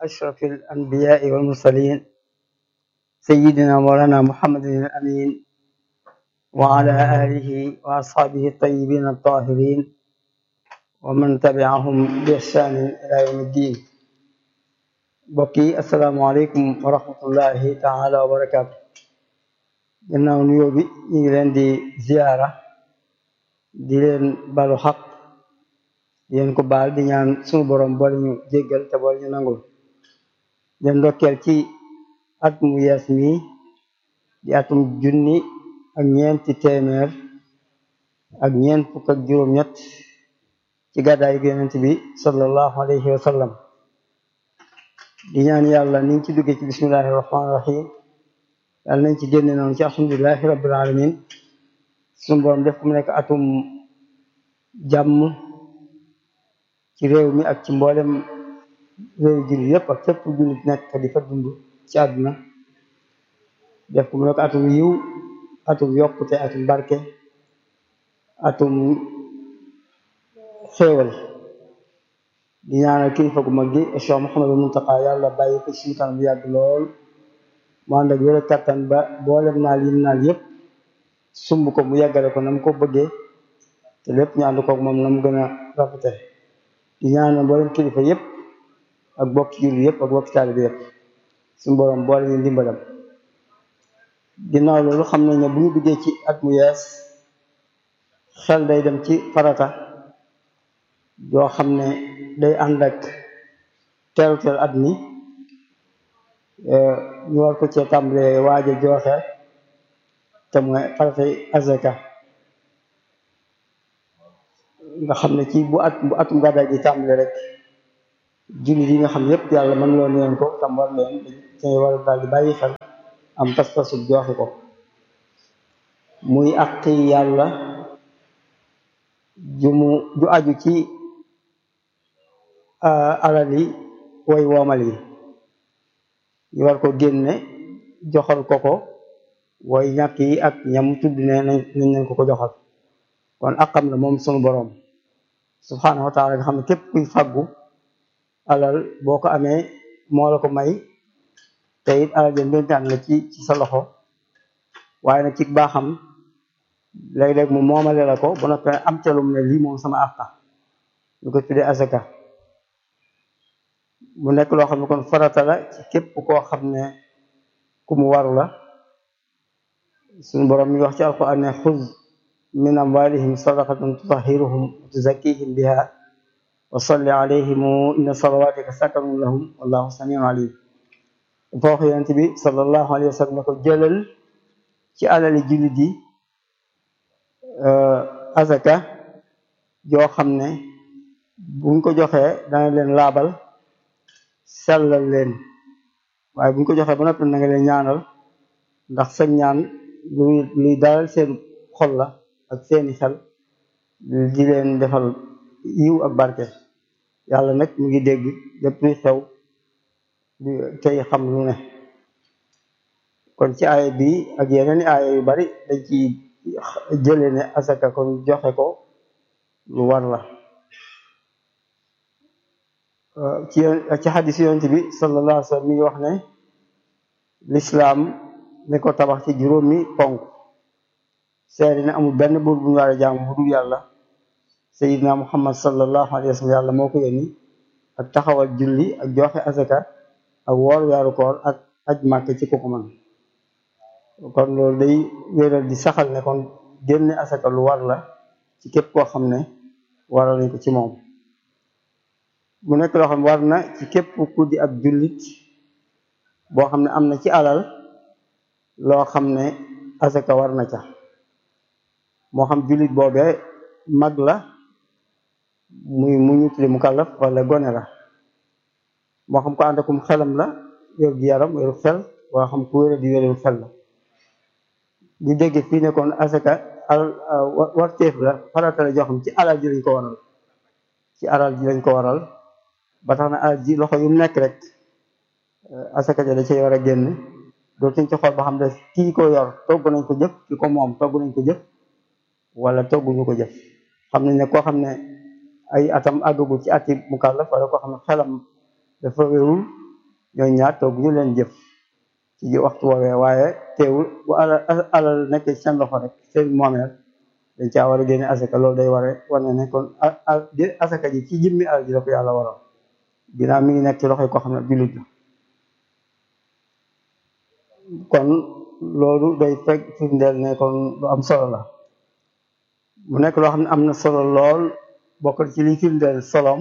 أشرف الأنبياء والمرسلين سيدنا مولانا محمد الأمين وعلى آله وأصحابه الطيبين الطاهرين ومن تبعهم بإحسان إلى يوم الدين بقي السلام عليكم ورحمة الله تعالى وبركاته gannaaw nuyoo bi ñu ngi leen di ziyaara di leen balu xaq di leen ko baal di ñaan sunu borom boole ñu jéggal te boole ñu nangul leen ndokkeel ci at mu yees mi di atum junni ak ñeenti téeméer ak ñeent fukk ak juróom-ñett ci gàddaay yonent bi sallallahu alayhi wa sallam di ñaan yàlla niñ ci duggee ci bismillahi rahmaani rahim yàlla nañ ci génne noonu ci alhamdulilahi rabbil alamin suñu borom def ko mu nekk atum jàmm ci réew mi ak ci mboolem réew jullit yépp ak fépp jullit nekk di fa dund ci àdduna def ko mu nekk atum yiw atum yokkute atum barke atum xéewal di ñaanal kilifa gu mag gi Cheikh Mouhamadou Mountakha yàlla bàyyi ko ci kanam bu yàgg lool mu ànd ak wér kattan ba boolem naal yim naal yépp sumb ko mu yàggale ko na mu ko bëggee te lépp ñu ànd koog moom na mu gën a rafete di ñaanal mboolem kilifa yépp ak bokki julli yépp ak bokki taalibe yépp suñu borom boole ñu ndimbalam ginnaaw loolu xam nañ ne bu ñu duggee ci at mu yees xel day dem ci farata yoo xam ne day ànd ak teeru teel at mi ñu war ko cee tàmbalee waaja joxe te mooy faratay azaka nga xam ne ci bu at bu atum gàddaay gi tàmbale rek jullit yi nga xam yépp yàlla mën loo leen ko tam war leen dañ war daal di bàyyi xel am pas-pasu joxe ko muy àqi yàlla ju mu ju aju ci alal yi way woomal yi ñu war ko génne joxal ko ko way ñàkk yi ak ñam tudd ne nañ nañ ko ko joxal kon akam la moom sunu boroom subhaanahu wa taala nga xam ne képp kuy fàggu alal boo ko amee moo la ko may te it alal jën bentaan la ci ci sa loxo waaye nag ci baaxam léeg-léeg mu moomale la ko ba noppi am ca lu mu ne lii moom sama àqa ñu ko tuddee asaka mu nekk loo xam ne kon farata la ci képp koo xam ne ku mu waru la suñu boroom mi wax ci alquran ne xuz min amwalihim sadaqatan tutahiruhum wa tuzakkihim biha wa salli alayhim inna salawatika sakanun lahum wallahu samiun alim dafa wax yonent bi sallallahu alayhi wa sallam ne ko jëlal ci alali jullit yi azaka joo xam ne buñ ko joxee dana leen laabal sellal leen waaye buñ ko joxee ba noppi na nga leen ñaanal ndax sa ñaan luy luy dalal seen xol la ak seeni xel di leen defal yiw ak barke yàlla nag mu ngi dégg lépp luy xew tey xam lu ne kon ci aaya bi ak yeneen i aaya yu bari dañ ci jële ne asaka kon joxe ko lu war la ci ci xadis yonent bi sallallahu alayhi wa sallam mi ngi wax ne lislaam ne ko tabax ci juróomi ponk seede ne amul benn buur bu ñu war a jaamu bu dul yàlla sayidna muhammad sallallahu alayhi wa sallam yàlla moo ko yónni ak taxawal julli ak joxe asaka ak woor weeru koor ak aj màkk ci kooku man kon loolu day wéeral di saxal ne kon génne asaka lu war la ci képp koo xam ne waral nañ ko ci moom mu nekk loo xam ne war na ci képp ku di ab jullit boo xam ne am na ci alal loo xam ne asaka war na ca moo xam jullit boobee mag la muy mu ñu tudde mu kàllaf wala gone la moo xam ko ànd akum xelam la yor gi yaram yoru xel wala xam ku wéra di wéru xel la ñu dégg fii ne kon asaka alal warteef la farata la joo xam ci alal ji lañ ko waral ci alal ji lañ ko waral ba tax na alal ji loxo yu mu nekk rek asaka ja da cay war a génn dootuñ ci xool ba xam ne kii ko yor togg nañ ko jëf ki ko moom togg nañ ko jëf wala togguñu ko jëf xam nañ ne koo xam ne ay atam àggagul ci ati mukallaf wala koo xam ne xelam dafa wérul ñooñu ñaar toog ñu leen jëf ci waxtu woowee waaye teewul bu alal alal nekkee ci seen loxo rek seen moomeel dañ caa war a génne asaka loolu day ware wane ne kon asaka ji ci jëmmi alal ji la ko yàlla waral ginnaaw mi ngi nekk ci loxoy koo xam ne jullit la kon loolu day fekk firndeel ne kon lu am solo la mu nekk loo xam ne am na solo lool bokk ci li firndeel solom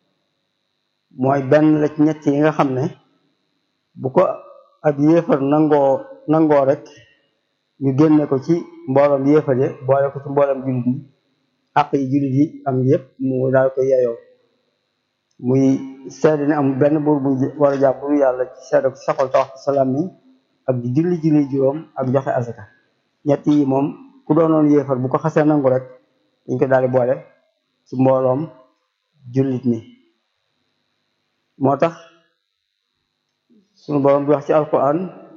mooy benn la ci ñett yi nga xam ne bu ko ab yéefar nangoo nangoo rek ñu génne ko ci mbooloom yéefare boole ko ci mbooloom jullit yi àq yi jullit yi am yépp mu daal ko yeyoo muy seede ne amul benn buur bu war a jàpp bu yàlla ci seede ko saxol ta wax salaam mi ak di julli julli juróom ak joxe asaka ñett yi moom ku doonoon yéefar bu ko xasee nangu rek dañ ko daal di boole ci mbooloom jullit mi moo tax sunu borom di wax ci alquran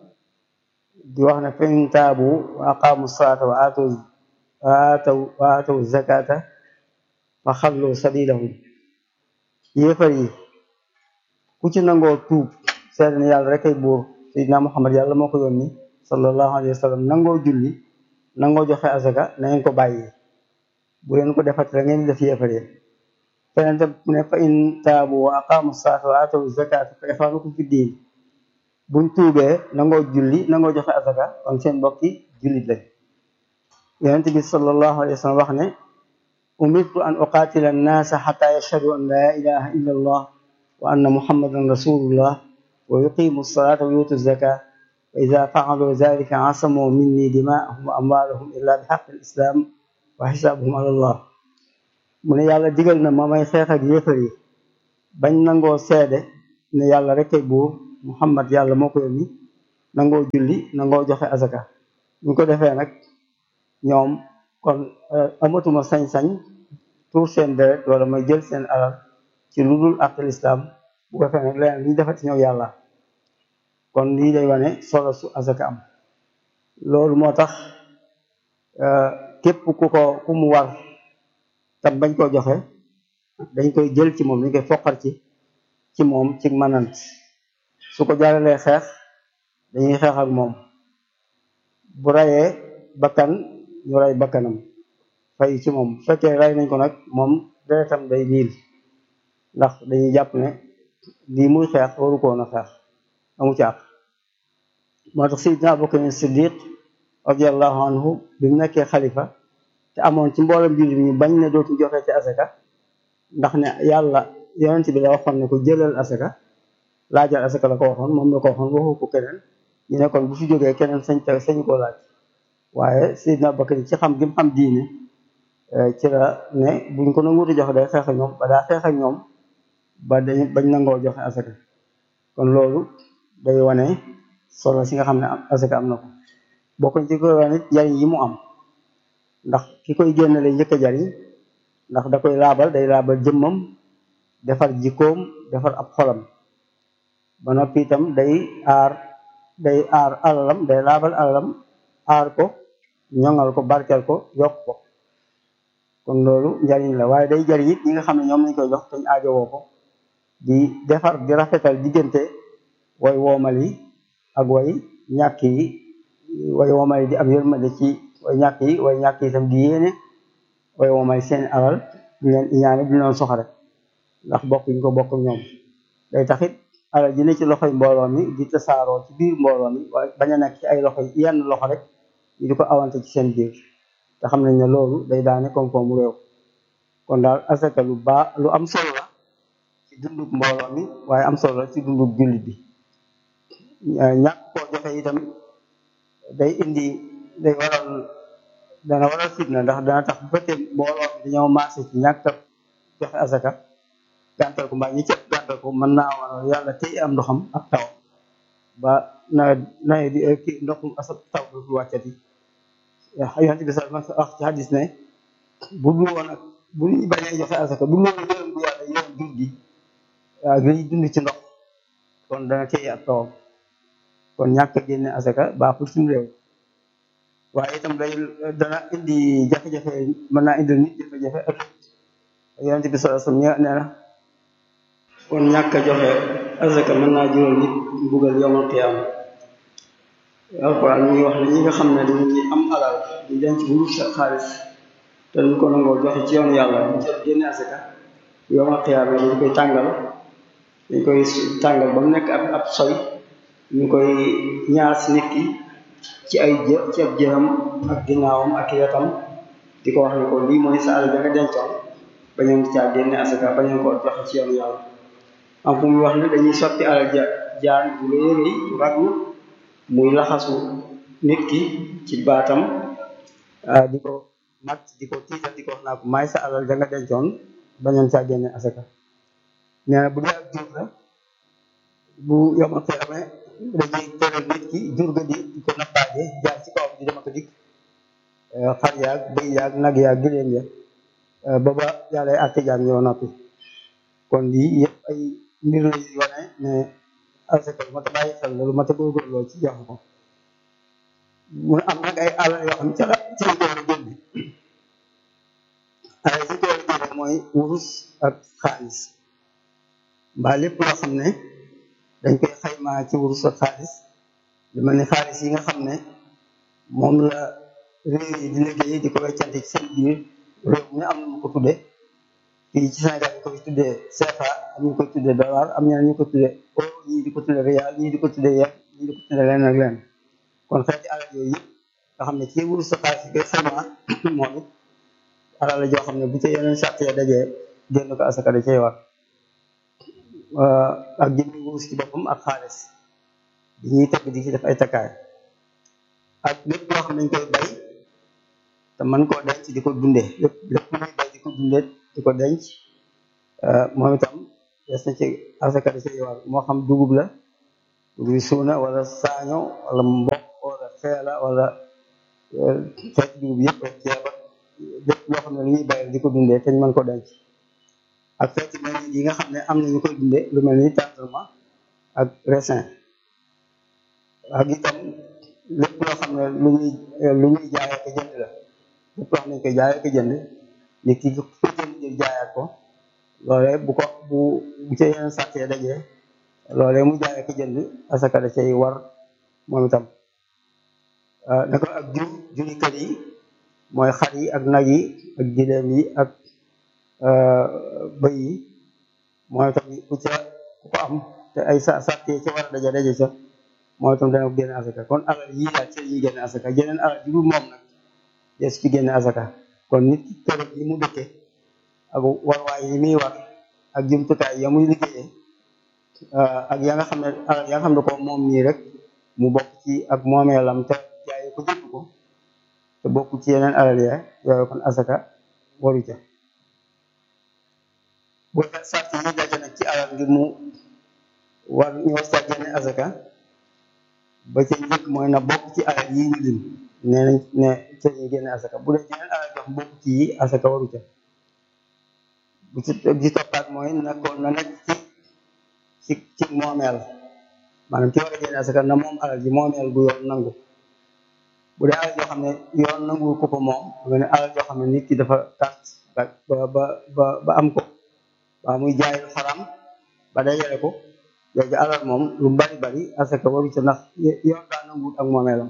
di wax ne fa in taabu wa aqaamu salaata wa aataw wa aataw wa aataw zakata fa xallu sabilahum yéefar yi ku ci nangoo tuub seede ne yàlla rek ay buur Seydina Muhammad yàlla moo ko yónni sallallahu alayhi wa sallam nangoo julli nangoo joxe asaka na ngeen ko bàyyi bu leen ko defati la ngeen def yéefar yi feneen tam ne fa in taabu wa aqaamu salaata wa aataw zakata fa ixwaanukum fi diin buñ tuubee nangoo julli nangoo joxe asaka kon seen mbokki jullit lañ yonent bi sallallahu alayhi wa sallam wax ne umirtu an uqaatila annaasa xata yashhadu an laa ilaha illa allah wa anna muhammadan rasulullah wa yuqimu alsalata wa yuutu zaka fa ida faalu dalika asamu minni dimaahum wa amwaalahum illa bi xaqi alislam wa xisaabuhum ala allah mu ne yàlla digal na ma may xeex ak yéefar yi bañ nangoo seede ne yàlla rek ay buur muhammad yàlla moo ko yónni nangoo julli nangoo joxe azaka ñu ko defee nag ñoom kon amatuma sañ-sañ tuur seen deret wala may jël seen alal ci lu dul ak lislaam bu ko defee nag leneen li ñu defati ñëw yàlla kon lii day wane solo su azaka am loolu moo tax képp ku ko ku mu war tam bañ koo joxe dañ koy jël ci moom dañ koy foqar ci ci moom ci manant su ko jàllalee xeex dañuy xeex ak moom bu rayee bakkan ñu ray bakkanam fay ci moom bu fekkee ray nañ ko nag moom deretam day niil ndax dañuy jàpp ne lii muy xeex waru koon a xeex amu ci àq moo tax Seydina Abubakar Siddiq radiallahu anhu bi mu nekkee xalifa te amoon ci mboolem jullit ñu bañ ne dootu joxe ci asaka ndax ne yàlla yonent bi la waxoon ne ko jëlal asaka laajal asaka la ko waxoon moom la ko waxoon waxu ko keneen ñu ne kon bu fi jógee keneen sañ te sañ koo laaj waaye Seydina Bakar ci xam gi mu xam diine ci la ne buñ ko nanguutu joxe day xeex ak ñoom ba daa xeex ak ñoom ba dañ bañ nangoo joxe asaka kon loolu day wane solo si nga xam ne asaka am na ko bokk ci koy wane njariñ yi mu am ndax ki koy génne lay njëkk a jariñ ndax da koy laabal day laabal jëmmam defar jikkoom defar ab xolam ba noppi itam day aar day aar alalam day laabal alalam aar ko ñoŋal ko barkel ko yokk ko kon loolu njariñ la waaye day jariñ it ñi nga xam ne ñoom lañ koy jox te ñu aajowoo ko di defar di rafetal diggante way woomal yi ak way ñàkk yi way woomal yi di am yërmande ci way ñàkk yi way ñàkk yi itam di yéene way woomal seen alal di leen iñaane di leen soxare ndax bokk ñu ko bokk ñoom day taxit alal ji ne ci loxoy mbooloo mi di tasaaroo ci biir mbooloo mi waaye bañ a nekk ci ay loxo yenn loxo rek ñu di ko awante ci seen biir te xam nañ ne loolu day daane koom-koomu réew kon daal asaka lu baa lu am solo la ci dundub mbooloo mi waaye am solo la ci dundub jullit bi ñàkk koo joxe itam day indi day waral dana waral fitna ndax dana tax bu fekkee mbooloo mi dañoo maase ci ñàkk joxe asaka gàntal ko mbaa ñi cëpp gàntal ko mën naa waral yàlla tey am ndoxam ak taw ba nawet nawet bi kii ndoxum asa taw du wàccati yonent bi sax ma wax ci hadis ne bu dul woon ak bu ñu bañee joxe asaka bu dul woon yërëm bu yàlla yërëm jur gi waaw gi dund ci ndox kon dana tey ak tawam kon ñàkk a génne asaka baaxul suñu réew waaye itam day dana indi jafe-jafe mën naa indi nit jafe-jafe ëllëg yonent bi sallallahu alayhi wasallam nee na kon ñàkk a joxe azaka mën naa jural nit mbugal yowmal qiyaama alquran mi ngi wax ne ñi nga xam ne dañuy am alal di denc wurus sa xaalis te duñ ko nangoo joxe ci yoonu yàlla bu jël génne azaka yowmal qiyaama dañ koy tàngal dañ koy tàngal ba mu nekk ab ab soy ñu koy ñaas nit ki ci ay jë ci ab jëram ak ginnaawam ak wetam di ko wax ne ko lii mooy sa alal da nga dencoon bañoon caa génne asaka bañoon ko joxe ci yoonu yàlla am fu muy wax ne dañuy sotti alal ja jaan bu rëy rëy raglu muy laxasu nit ki ci baatam di ko mat di ko tiital di ko wax naa ko maay sa alal da nga dencoon bañoon caa génne asaka nee na bu dee ak jur la bu yomal xeexame dañuy tëral nit ki jur ga di di ko nappaaje jaar ci kawam di dema ko dikk xar yaag bëy yaag nag yaag giléem ya ba ba yàlla ay àtte jaam ñoo noppi kon lii yëpp ay mbir la yu wane ne asaka lu mat a bàyyi xel la lu mat a góorgóorloo ci jox ko mu am nag ay alal yoo xam ca la ci la ko war a génne alal ci ko war a génne mooy wurus ak xaalis mbaa lépp loo xam ne dañ koy xaymaa ci wurus ak xaalis lu mel ni xaalis yi nga xam ne moom la réew yi di liggéey di ko weccante ci seen biir réew mi am na mu ko tudde fii ci Sénégal ñu ko fi tuddee CFA am ñu ko tuddee dollar am ñeneen ñu ko tuddee euro ñii di ko tuddee rial ñii di ko tuddee yen ñii di ko tuddee leen ak leen kon xeeti alal yooyu yëpp nga xam ne ci wurus ak xaalis yi koy xaymaa moom it alal la joo xam ne bu ca yeneen sart ya dajee génn ko asaka da cay war ak jëmmi wurus ci boppam ak xaalis di ñuy teg di ci def ay takkaay ak lépp loo xam ne dañ koy bay te man koo denc di ko dundee lépp lépp lu ñuy bay di ko dundee di ko denc moom itam des na ci asaka da cay war moo xam dugub la dugub suuna wala saaño wala mboq wala xeela wala xeet dugub yëpp rek ceeba lépp loo xam ne lu ñuy bay di ko dundee te ñu mën ko denc ak xeeti mel yi nga xam ne am na ñu koy dundee lu mel ni tendrement ak raisin ak itam lépp loo xam ne lu ñuy lu ñuy jaayee ko jënd la lépp loo xam ne ñu koy jaayee ko jënd nit ki ko jënd jël jaayaat ko loolee bu ko bu bu ca yeneen sàttee dajee loolee mu jaayee ko jënd asaka da cay war moom itam naka ak jur juri kër yi mooy xar yi ak nag yi ak gileem yi ak bëy yi mooy itam ku ca ku ko am te ay sa sàttee ca war a daje daje ca mooy itam dana ko génne asaka kon alal yii daal ci ñuy génne asaka jeneen alal ju dul moom nag des ci génne asaka kon nit ki kër yi mu dëkke ak warwaay yi muy war ak jumtukaay ya muy liggéeyee ak ya nga xam ne alal ya nga xam ne ko moom nii rek mu bokk ci ak moomeelam te jaaye ko jënd ko te bokk ci yeneen alal ya yooyu kon asaka waru ca bu sart yi daje nag ci alal ngir mu war ñu war sa génne asaka ba ca njëkk mooy na bokk ci alal yi ñu lim nee nañ ne ca ñuy génne asaka bu dee jeneen alal jox bokk ci yi asaka waru ca bu ci di toppaat mooy na ko na nekk ci ci ci moomeel maanaam ki war a génne asaka na moom alal ji moomeel bu yoon nangu bu dee alal joo xam ne yoon nangu ko ko moom nga ne alal joo xam ne nit ki dafa tànt ba ba ba ba am ko waa muy jaay lu xaram ba dajale ko jooju alal moom lu bari bari asaka waru ca ndax yoon daa nanguwut ak moomeelam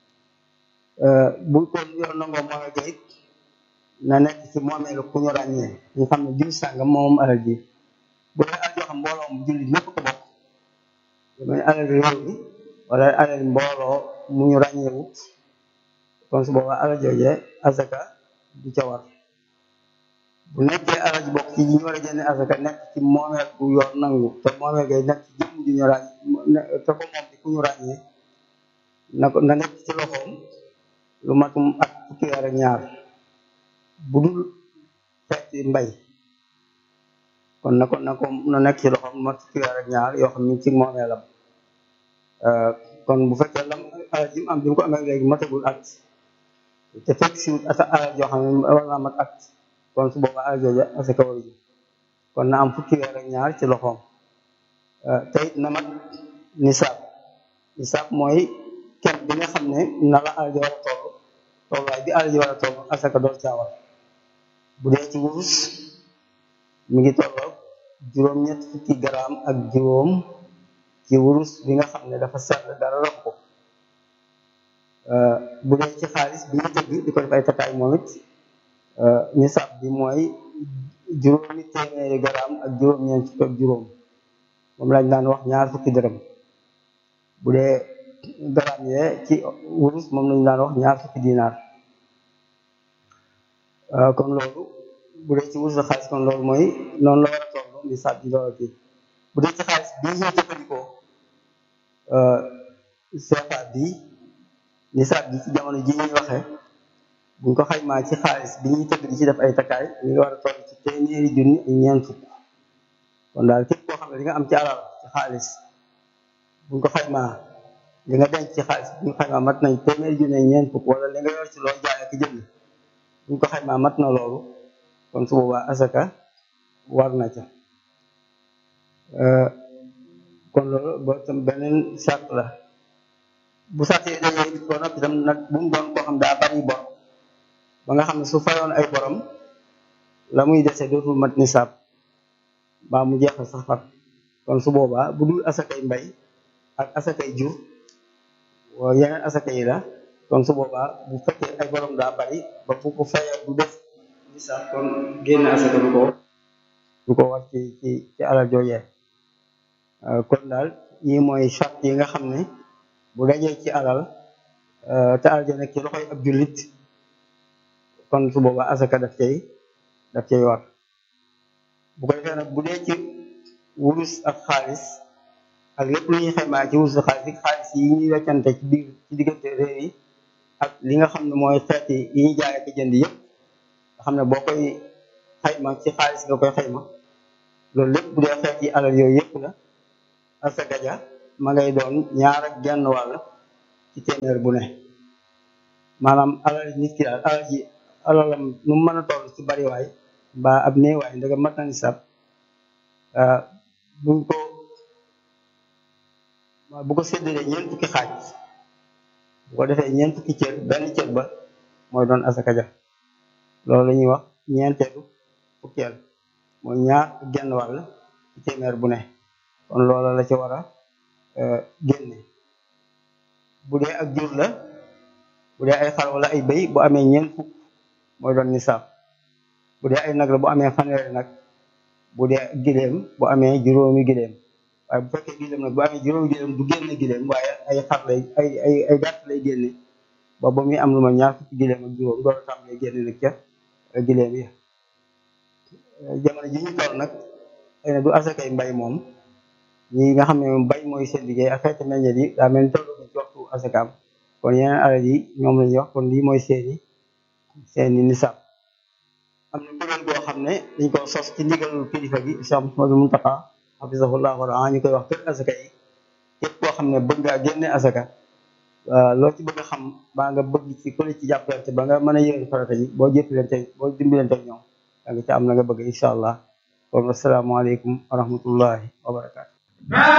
bu ko yoon nangoo moomeel ga it na nekk ci moomeelu ku ñu ràññee ñu xam ne diw sàngam moom alal ji bu dee alal joo xam mbooloo mu jullit ñëpp ko bokk lu mel ni alal réew mi wala alal mbooloo mu ñu ràññeewut kon su boobaa alal joojee asaka du ca war bu nekkee alal ji bokk ci ñi ñu war a génne asaka nekk ci moomeel bu yoon nangu te moomeel gay nekk ci jëmm ju ñu ràññ te ko moom ci ku ñu ràññee na ko na nekk ci loxoom lu matum ak fukki weer ak ñaar bu dul xeeti mbay kon na ko na ko na nekk ci loxoom lu mat fukki weer ak ñaar yoo xam ni ci moomeelam kon bu fekkee lam alal ji mu am bi mu ko amee léegi matagul at te fekk si ata alal joo xam ne war naa mat at kon su boobaa alal jooja asaka waru ji kon na am fukki weer ak ñaar ci loxoom te it na mat nisaab nisaab mooy kem bi nga xam ne na la alal ji war a toll tolluwaay bi alal ji war a toll asaka door caawar bu dee ci wurus mi ngi tolloo juróom-ñett fukki garaam ak juróom ci wurus bi nga xam ne dafa sell dara rox ko bu dee ci xaalis bi ñu tëgg di ko def ay takkaay moom it nisaab bi mooy juróomi téeméeri garaam ak juróom-ñeent fukk ak juróom moom lañ daan wax ñaar fukki dërëm bu dee garaam yee ci wurus moom lañ daan wax ñaar fukki dinaar kon loolu bu dee ci wurus xaalis kon loolu mooy noonu la war a toll nisaab bi loolu kii bu dee ci xaalis bi ñuy jëfandikoo CFA bi nisaab bi ci jamono ji ñuy waxee buñ ko xaymaa ci xaalis bi ñuy tëgg di ci def ay takkaay ñu ngi war a toll ci téeméeri junni ak ñeent fukk kon daal képp koo xam ne di nga am ci alal ci xaalis buñ ko xaymaa li nga denc ci xaalis buñ ko xaymaa mat nañ téeméeri junni ak ñeent fukk wala li nga yor ci loo jaay ak jënd buñ ko xaymaa mat na loolu kon su boobaa asaka war na ca kon loolu boo tam beneen sart la bu sart yi dañoo it ba noppi tam nag bu mu doon koo xam daa bari bor ba nga xam ne su fayoon ay borom la muy dese dootul mat nisaab mbaa mu jeexal sax far kon su boobaa bu dul asakay mbay ak asakay jur yeneen asaka yi la kon su boobaa bu fekkee ay borom daa bari ba bu ko fayee du def nisaab kon génn asaka du ko du ko war ci ci ci alal joojee kon daal yi mooy charte yi nga xam ne bu dajee ci alal te alal ja nekk ci loxoy ab jullit kon su boobaa asaka daf cay daf cay war bu ko defee nag bu dee ci wurus ak xaalis ak lépp lu ñuy xaymaa ci wurus ak xaalis xaalis yi ñuy weccante ci biir ci diggante réew yi ak li nga xam ne mooy xeet yi yi ñuy jaay ak jënd yëpp nga xam ne boo koy xayma ci xaalis nga koy xayma loolu lépp bu dee xeet yi alal yooyu yëpp la asaka ja ma ngay doon ñaar ak genn wàll ci téeméer bu ne maanaam alal nit ki daal alal ji alalam nu mu mën a toll ci bariwaay mbaa ab néewaay ndega mat na nisab buñ ko bu ko séddalee ñeent fukki xaaj bu ko defee ñeent fukki cër benn cër ba mooy doon asaka ja loolu la ñuy wax ñeenteelu fukkeel mooy ñaar genn wàll ci téeméer bu ne kon loola la ci war a génne bu dee ak jur la bu dee ay xar wala ay béy bu amee ñeent fukk mooy doon nisaab bu dee ay nag la bu amee fanweeri nag bu dee giléem bu amee juróomi giléem waaye bu fekkee giléem nag bu amee juróomi giléem du génne giléem waaye ay xar lay ay ay ay gàtt lay génne ba ba muy am lu ma ñaar fukki giléem ak juróom door a tam lay génne nag ca giléem yi jamono ji ñu toll nag xëy na du asakay mbay moom ñi nga xam ne moom bay mooy seen liggéey ak xeeti meññet yi daa mel ni toll ci waxtu asakaam kon yeneen alal yi ñoom lañuy wax kon lii mooy seeni seeni nisaab am na kuréel boo xam ne dañ ko sos ci ndigalul kilifa gi Cheikh Mouhamadou Mountakha hafizahullah wa ñu koy wax kër asaka yi képp koo xam ne bëgg ngaa génne asaka loo ci bëgg a xam baa nga bëgg ci ku ci jàppalante ba nga mën a yëngu farata ji boo jëppalante boo dimbalante ñoom da nga ci am la nga bëgg incha allah kon asalaamaaleykum wa rahmatullahi wa barakaatu